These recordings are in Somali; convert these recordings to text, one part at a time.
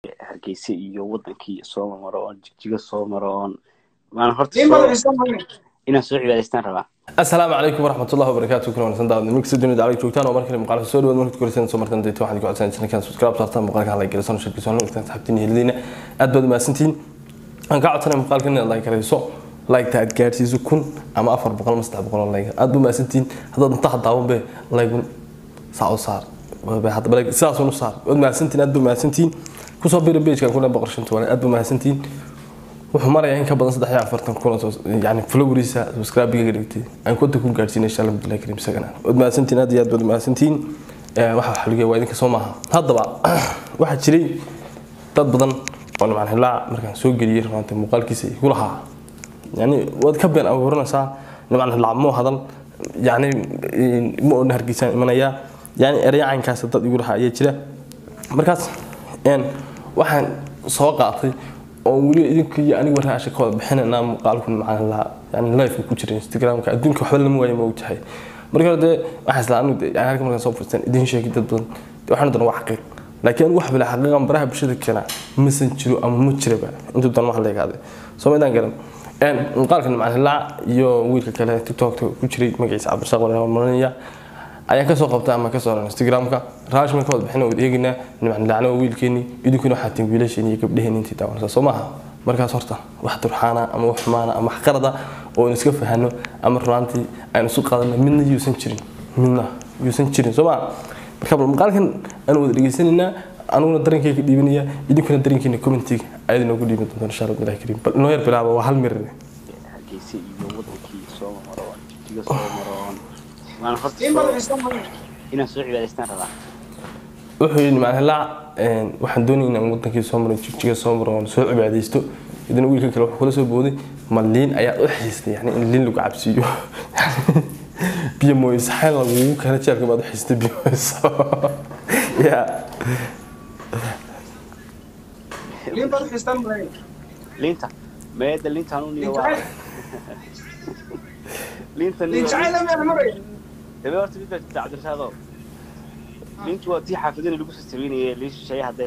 hargeysa iyo wadankii soo maro oon jigjiga soo maro oon maan horta nin soo badan isan marin inaan soo cibaadaystaan rabaa asalaamu calaykum waraxmatullahi wabarakaatu kuna wanaagsan daawad nimika dunida dacwada joogtaan oo markale muuqaalka soo dhawaad markaad koriseen soo martan deeto waxaad ku codsanaysan channelkan subscribe saartaan muuqaalkan like galaysan shirkiisa hore intaan saxabtiin helidina aad baad umahadsantihiin aan ka codsanay muuqaalkan inaad like garayso like aad gaadhsiiso kun ama afar boqol ama saddex boqol oo like aad baa umahadsantihiin haddaad intaha daawan be like saa u saar hadaba like sidaas u saar waad mahadsantihiin aad baa umahadsantihiin kusoo bira page-kan kuna boqor shanta wale aad baa umahadsantihiin wuxuu marayaa in ka badan saddex iyo afartan kun oo yani followeriisa subscribe-ga dhigtay aan konta ku gaadhsiinay insha allah bilahi karim isagana waad mahadsantihiin aad iyo aad baad mahadsantihiin waxa waxa lagu waa idinka soo maaha haddaba waxaa jiray dad badan oo nimcan hilaac markaan soo geliyey runaanta muuqaalkiisa igu lahaa yani waad ka been abuuranaysaa nimcan hilaac moo hadal yani ma odhan hargeysaan imanayaa yani eraya caynkaas dad igu lahaa ayaa jira markaas waxaan soo qaatay oo weli idinka iyo aniga waraasha ka wada bixinayna muuqaalku macaan lahaa yani live ku jira instagramka adduunka waxba lama waayo ma ogtahay marka hore dee waxaa isla anigu yani halka markaan soo fursan idin sheegi dad badan waxaan doona wax xaqiiq laakiin anigu wax bila xaqiiqan baraha bulshada keena masan jiro ama ma jiraba inta doon wax leegaaday soo maydaan garan muuqaalkan macaan hilaa iyo wiilka kale tiktokta ku jiray magaciisa cabdirasaaq walaal marinaya ayaan kasoo qabtay ama kasoo ran instagramka raashman ka wada bixin wada eegaynaa nimcan lacno wiilkeeni idinkuna waxaa tiin wiilasheeni iyo gabdhaheen intii daawanaysa soo maaha markaas horta wax durxaana ama wax xumaana ama wax qarada oo aynu iska fahano ama runaantii aynu isu qaadano midna yuusan jirin midna yuusan jirin soo maaha marka bal muuqaalkan aanu wada dhegaysanaynaa anuguna darankeyga dhiibanaya idinkuna darankeena commentiga ayaad inoogu dhiiban doontaan insha allah bilahi kariim bal inoo yar bilaaba waa hal mir hargeysa iyo wadankii soo maro oon jigjiga soo maro oon maan horta nin badan soo isan marin inaan soo cibaadaystaan rabaa wuxuu yidhi macna hilaac waxaan doonaya inaan wadankii soo maro jigjiga soo maro oon soo cibaadaysto idina wiilka kale wuxuu kula soo booday ma liin ayaad u xiistay yani in liin lagu cabsiiyo biyo mooyes xeel lagugu kala jeelka baad u xiistay biyo mooyes ya nin badan isan marin liinta meeda liintaan u niyo nin waa jacayl liinta nin niyo jacayl ama maraya dabe horta mid baa jirta cabdirasaaqo liintu waa tii xaafadina lagu sasabeynayay liin shisheeye hadday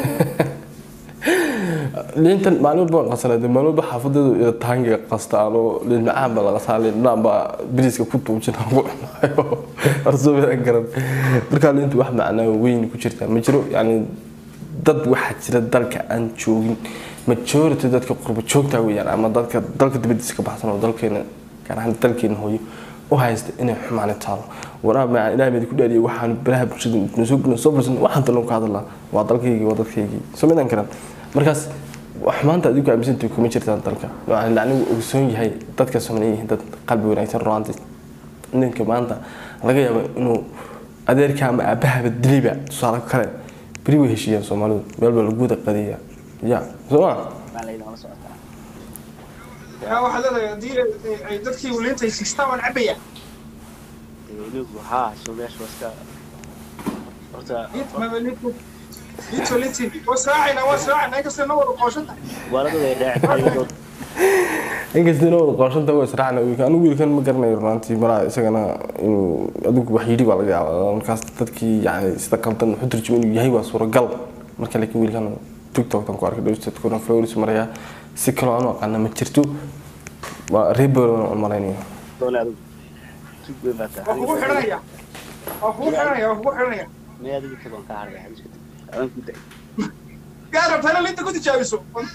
liintan maalin walba waan qasanaa maalin walba xaafadeedu ila taangiga qastaan oo liin macaan baa la qasaa liin dhanaan baa biriiska ku tuujin aan ku cunayo arsoobidan garan markaa liintu wax macnaa weyn ku jirtaa ma jiro yani dad waxaa jira dalka aan joogin majority dadka qurbo joogtaa weeyaan ama dadka dalka dibadiisa ka baxsan oo dalkeena gaar ahaan dalkeena hooyo u haysta inay xumaani taalo waraa macaan ilaah meedi ku dhaariyay waxaan baraha bulshada na soo gudna soo fursan waxaan talon ka hadalaa waa dalkaygii waa dadkaygii soo midaan karan markaas wax maanta adigu aaminsantii kuma jirtaan dalka waxaan anigu ogsoon yahay dadka soomaaliya yihiin dad qalbi wanaagsan ruanti ninka maanta laga yaabo inuu adeerka ama aabahaba dilayba tusaale kale beri way heshiiyaan soomaalidu meel baa lagu wada qadiya ya soo ma baa layidhi mala socotaa yaa waxaad leedahay haddii ay dadkii liinta ay siistaan waan cabaya dee inigu haa soo meesha waa iska horta liinta maba liinta liinta liinta waa sraacayna waa sraacayna inkastoo na wada qooshan tahay waaladooda ay dhaaceen inkasta inoo wada qoonshanta waa israacna wiilka anigu wiilkan ma garanayo runaantii malaa isagana inuu adigu wax yidhi baa laga yaabaa markaas dadkii yani sida qaldan wuxuu turjumay inuu yahay waa suuragal marka laakiin wiilkan tiktoktan ku arkay dhowstadkuna flowris maraya si kaloo aanu aqaana ma jirto waa reebelon aan malaynayo doone adigu tug weyn baa waa kugu tahay xidhanaya waa kugu xidhanaya waa kugu xidhanaya mee adigu tagoon ka haraya iska tag adan ku day yaa rabtana liinta ku tijaabiso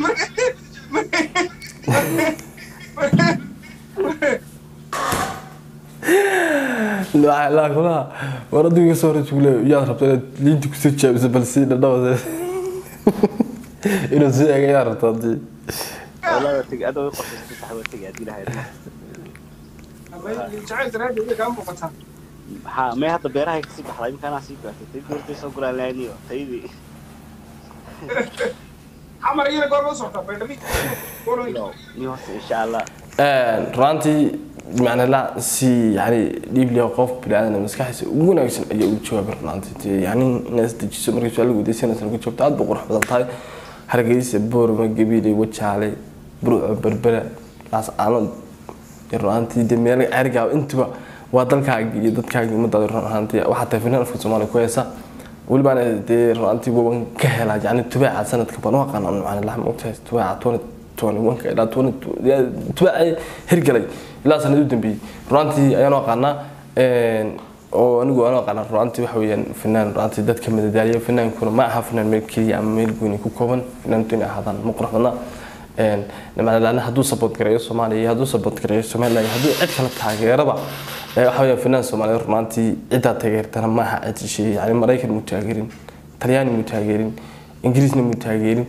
laakulaha war adigu kasoo hore jugle yaad rabta inaad liinta kusoo jaabiso balse dhadhawade inuu sii eega yaa rabta hadii walada tag adoo i qorshaystay sax waa tegi haddii lahayd jacayl daraaddeed way kaa muuqataa maxaa mee hadda beerahay kasii baxday imkaanaa sii gaartay tay goortay soo gulaan lahaydniyo taydii xamar iyana goorma u socota baydhami no ni horta insha allah runaantii macna la si yani dhiibliya qof biniaadan maskaxdiisa ugu wanaagsan ayaa ugu jawaabay runaantii yani inaad isdejiso markii su-aal weydiisanaysa lagu jawaabto aad bay qurux badan tahay hargeysa boorma gabiile wajaale burco berbera laas aanad runaantii de meel cerigaa intuba waa dalkaagi iyo dadkaagi ummadaada run ahaantii waxaa tahay finaan afka soomaaliya ku heesa welibaana dee runtii waban ka helaa yani tubaaca sanadka baan u aqaana macna lax moogtahay tubaaca twenty twenty one ka ilaa twenty tubaaca hirgalay ilaa sanad u dambeeyey runtii ayaan u aqaanaa oo anigu aan u aqaana runtii waxa weeyaan fanaan runtii dadka madadaaliya fanaankuna ma aha fanaan meel keliya ama meel gooni ku kooban fanaantu inay ahaadaan ma qurux badna macnalaana hadduu support gareeyo soomaaliya iyo hadduu support gareeyo somaliland hadduu cid kale taageeraba waxa weeyaan fanaan soomaaliyeed runtii ciddaa taageertana ma aha cid shisheeye yani maraykan muu taageerin talyaani muu taageerin ingiriisna muu taageerin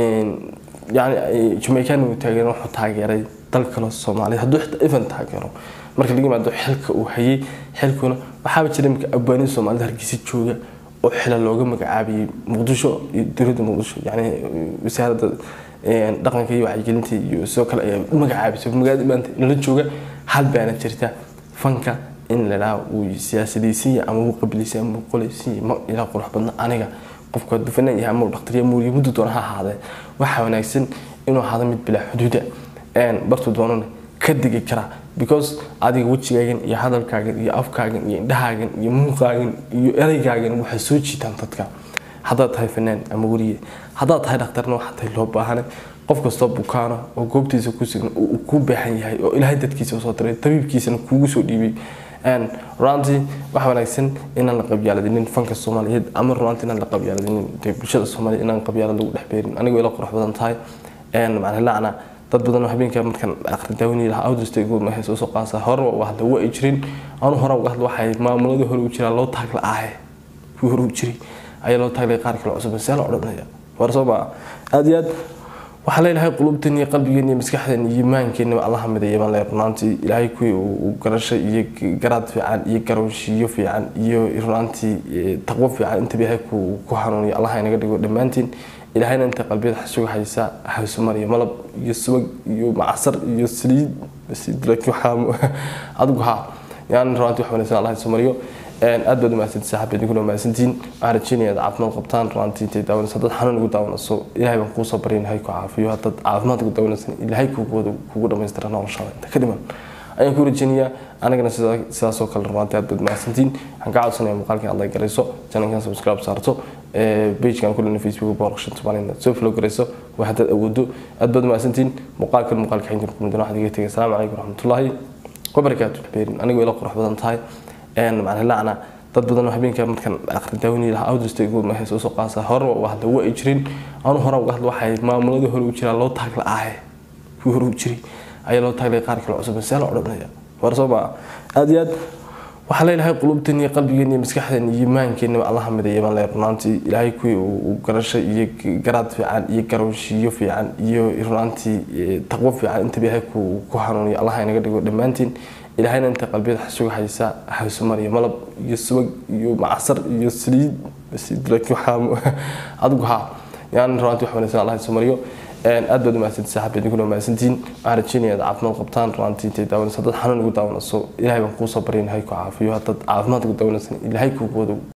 yani jamaicaana muu taageerin wuxuu taageeray dal kale soomaaliya hadduu xitaa even taageero marka laga yimaado xilka uu hayay xilkuna waxaaba jira imika abwaaniin soomaalida hargeysa jooga oo xila looga magacaabiyey muqdisho iyo dowladda muqdisho yani wasaaradda dhaqanka iyo wacyigelinta iyo sidoo kale ayaa u magacaabisay magaalada maanta nala jooga hal baana jirta fanka in lalaa uu siyaasadaysiiya ama uu qabilaysiya ama uu qolaysiiya ma ilaa qurux badna aniga qofku hadduu fanaan yahay ama uu dhaqtariya muuriya muddo doona ha ahaadee waxaa wanaagsan inuu ahaado mid bilaa xuduuda bartuu doonana ka degi karaa because adiga wejigaagan iyo hadalkaagan iyo afkaagan iyo indhahaagan iyo muuqaagan iyo ereygaagan waxay soo jiitaan dadka haddaad tahay fanaan ama weriye haddaad tahay dhakhtarna waxaa tahay loo baahane qof kastoo bukaana oo goobtiisa ku sugan uu ku baahan yahay oo ilaahay dadkiisa usoo diray tabiibkiisana kuugu soo dhiibay runtii waxa wanaagsan inaan la qabyaaladinin fanka soomaaliyeed ama runtii inaan la qabyaaladinin dee bulshada soomaaliyeed inaan qabyaalad lagu dhex beerin anigoo ila qurux badan tahay macna lacna dad badan oo habeenka markaan akhri daawani lahaa awdustaygood ma hayso soo qaasa hore uga hadla waa ay jirin anu hore uga hadla waxay maamuladii hore u jiraa loo taagla aahe kuwii hore u jiray ayaa loo taaglay qaar kale cusub see la odhanaya war soo maa aad iyo aad waxaa leeyahay qulubteen iyo qalbigeen iyo maskaxdeen iyo iimaankeena allaha mideeya baan leeyahay runaantii ilaahay kuwii uu garasho iyo garaad fiican iyo garowshiyo fiican iyo runaantii taqwo fiican intaba ilaahay ku hanuuniyo allaha inaga dhigo dhammaantiin ilaahayna inta qalbiyada xasuga haysa haysumar iyo malab iyo subag iyo macasar iyo saliid laakiin waxaa adigu haa yani runaantii wax wanaagsan allah haysumariyo aad baad umahadsantii saaxiib idinkuna umahadsantiin waxaan rajeynaya aad caafimaad qabtaan runaantii intay daawanayso haddaad xanuun ugu daawanayso ilaahay baan kuusoo barya ilahay ku caafiyo haddaad caafimaad ugu daawanaysan ilaahay kugu kugu dhammaystira noloshaada inta ka dhiman ayaan ku rajeynayaa anagana sidaasoo kale runaantii aad baad umahadsantiin waxaan ka codsanaya muuqaalkan aad like garayso channelkan subscribe saarto pagekan kulena facebook boorqashan soomaalina soo flow garayso waa haddaad awoodo aad baad umahadsantiin muuqaalkan muuqaalka xinjir kumidana waxaad iga tegay asalaamu calaykum waraxmatullaahi wabarakaatu beerin anigoo ila qurux badan tahay macna lacna dad badan oo habeenka markaan akhri daawani lahaa awdustaygood ma hayso soo qaasa hore uga hadla waa ay jirin anu hore uga hadla waxay maamuladii hore u jiraa loo taagla aahe kuwii hore u jiray ayaa loo taaglay qaar kale cusub see la odhanaya war soo maa aad iyo aad waxaa leeyahay qulubteen iyo qalbigeen iyo maskaxdeen iyo iimaankeena allaha mideeya baan leeyahay runaantii ilaahay kuwii uu garasho iyo garaad fiican iyo garowshiyo fiican iyo runaantii taqwo fiican intaba ilaahay ku hanuuniyo allaha inaga dhigo dhammaantiin ilaahayna inta qalbiyada xasuga haysa haysumar iyo malab iyo subag iyo macasar iyo saliid laakiin waxaa adigu haa yani runaantii wax wanaagsan allah haysumariyo aad baad umahadsantii saaxiib idinkuna umahadsantiin waxaan rajeynaya aad caafimaad qabtaan runaantii intay daawanayso haddaad xanuun ugu daawanayso ilaahay baan kuusoo barya ilahay ku caafiyo haddaad caafimaad ugu daawanaysan ilaahay kugu